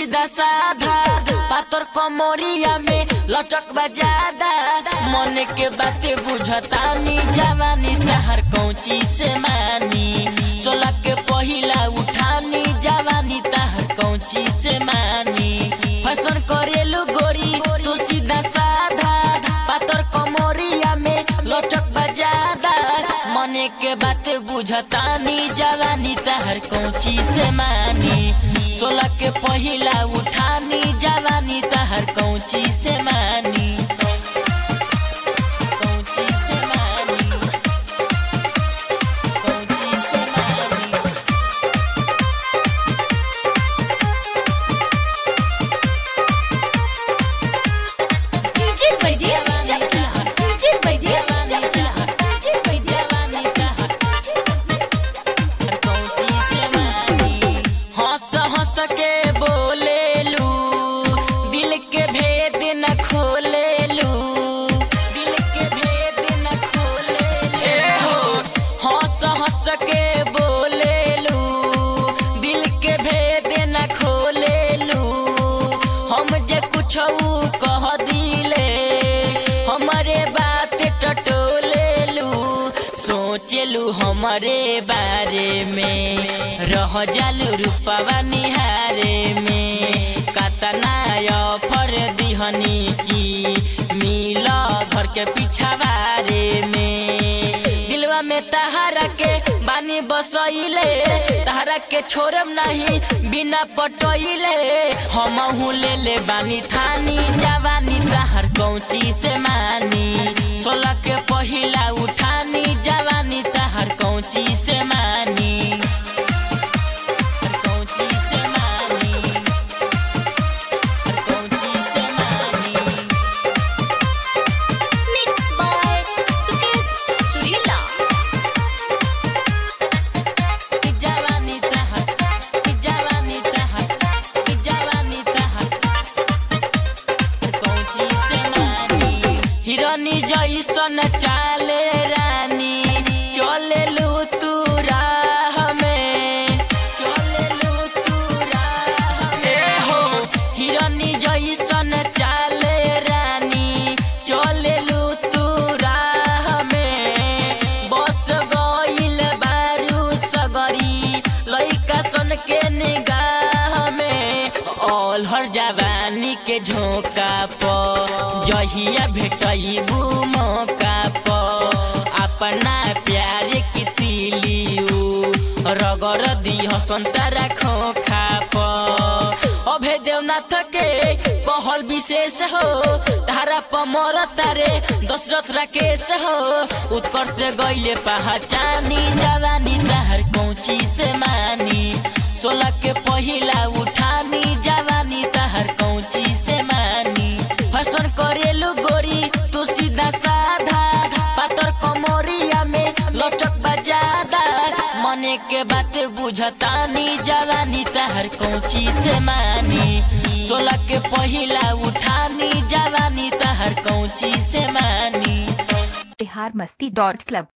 सीधा साधा पातर कमोरिया में लचक बजादा मन के बातें बुझतानी जवानी तहर कौची से मानी सोलह के पहिला उठानी जवानी तहर कौची से मानी फैशन करेलू गोरी तू सीधा साधा पातर कमोरिया में लचक बजादा मने के बात बुझतानी जवानी तहर कौची से मानी सोलह के पहिला उठानी जवानी तहर कौची से मानी कौची से मानी कौची से मानी डीजे परदेस चकला डीजे परदेस चकला डीजे परदेस हंस हंस के बोलेलू दिल के भेद न खोलेलू दिल के भेद न खोलेलू हंस हंस के बोलेलू दिल के भेद न खोलेलू हम जे कुछ कह दिले हमारे बात टटोलेलू सोचलू हमारे बारे में रह जालू रूपवा निहारे में कतना ऑफर दिहनी की मिला घर के पिछावारे में दिलवा में तहारा के बानी बसैले तहारा के छोड़म नहीं बिना पटैले हम ले ले बानी थानी जवानी तहर कौची से मानी सोलह के पहिला उठानी जवानी तहर कौची से मानी कौची से मानी कौची से मानी मिक्स बाय सुकेश सुरीला कि जवानी तहर कि जवानी तहर कि जवानी तहर कौची से मानी हिरनी जैसन चाले रानी चलेलू तू राह में चलेलू तू राह में हो हिरनी जैसन चाले रानी चलेलू तू राह में बस गइल बारू सगरी लइका सन के निगाह में अलहर जवानी के झोंका प जहिया भेटबू मौका प अपना प्यार की तिलियू रगर दिह संतरा खोखा प अभे देवनाथ के कहल विशेष हो तारा पमर तारे दशरथ राकेश हो उत्कर्ष से गईले पहचानी जवानी तहर कौची से मानी सोलह के पहिला उठानी जवानी तहर कौची से मानी फैशन करेलू गोरी तू सीधा साधा पातर कमोरिया में लचक बजादा मने के बात बुझतानी जवानी तहर कौची से मानी सोलह के पहिला उठानी जवानी तहर कौची से मानी बिहार मस्ती डॉट क्लब